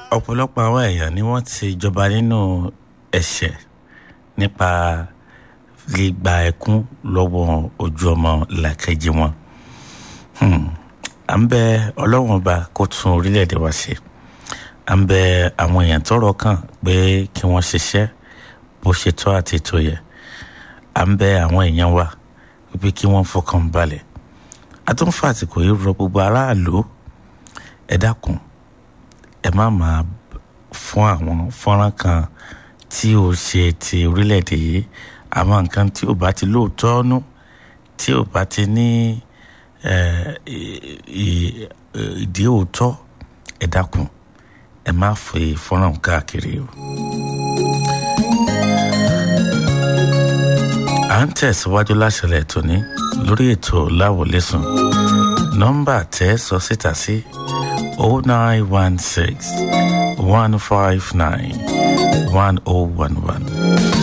ọ̀pọ̀lọpọ̀ àwọn èèyàn ni wọ́n ti jọba nínú ẹ̀ṣẹ̀ nípa gbígba ẹkún lọ́wọ́ ojú ọmọ làkejì wọn. Hmm. à ń bẹ ọlọ́wọ́n ọba kó tún orílẹ̀-èdè wa ṣe à ń bẹ àwọn èèyàn tọ́rọ̀ kàn pé kí wọ́n ṣiṣẹ́ bó ṣe tọ́ àti tó yẹ à ń bẹ àwọn èèyàn wa wípé kí wọ́n fọkàn balẹ̀ a tún fà àsìkò yìí rọ gbogbo aráàlú ẹ dákun ẹ má máa fún àwọn fọ́nrán kan tí ó ṣe ti orílẹ̀-èdè yìí àwọn nǹkan tí ò bá ti lóòótọ́ nú tí ò bá ti ní ìdí òótọ́ ẹ dákun ẹ má fi fọ́nrán káàkiri o. à ń tẹ̀síwájú láṣẹlẹ̀ tòní lórí ètò láwọlẹ́sùn nọ́mbà tẹ́ sọ síta sí o nine one six one five nine one oh one one